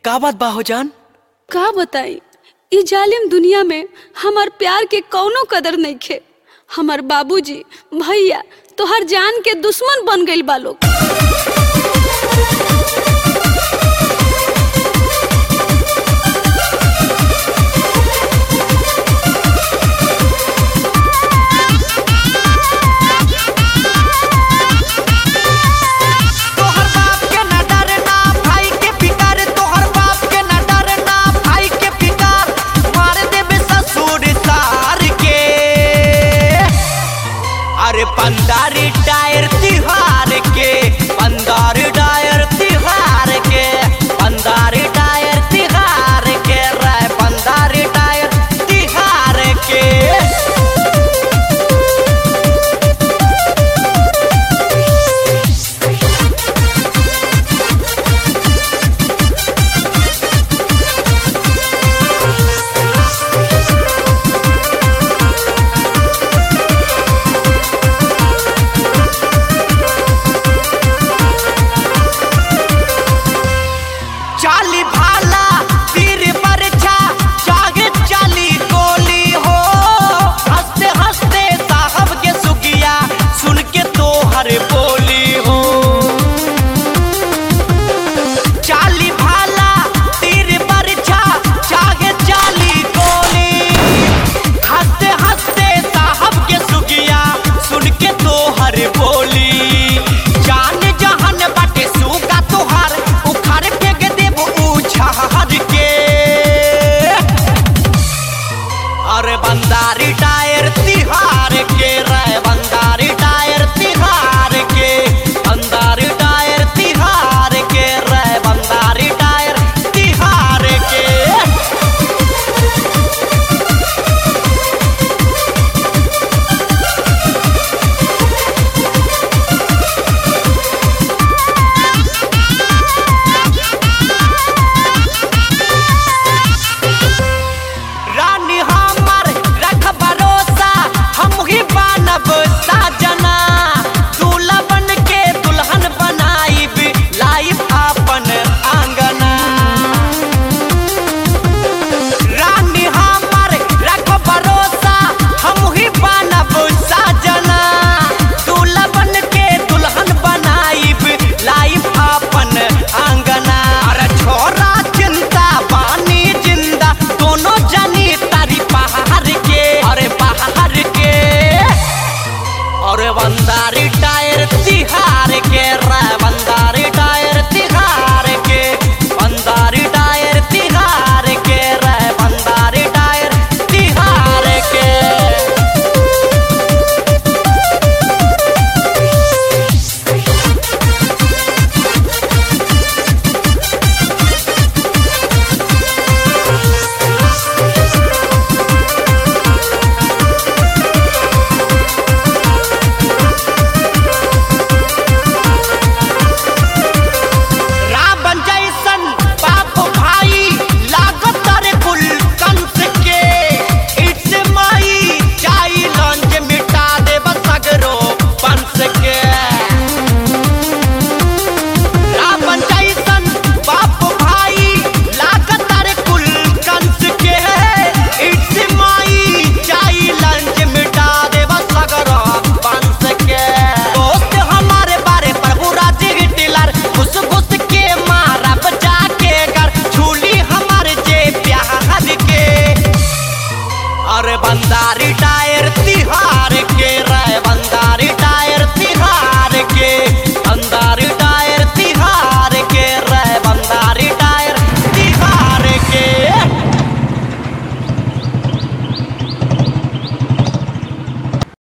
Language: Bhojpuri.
का बात बा हो जान का बताई ई जालिम दुनिया में हमार प्यार के कौनो कदर नइखे हमार बाबूजी भैया तोहर जान के दुश्मन बन गइल बा लोग तोहर बाप के न डरना भाई के फिकर तोहर बाप के न डरना भाई के फिकर मार देबे ससुर सार के अरे पंदारी टायर तिहार के पंदारी टायर तिहार के पंदारी टायर तिहार के रे पंदारी टायर तिहार के चाली भाला तीर बरछा जागे चाली गोली हो हंसते हंसते साहब के सुगिया सुन के तो हर बोली हो चाली भाला तीर बरछा जागे चाली गोली हंसते हंसते साहब के सुगिया सुन के तो हर बोली जान जहन बाटे सुगा तोहार उखाड़ फेंक देब उछाड़ के अरे बंदारी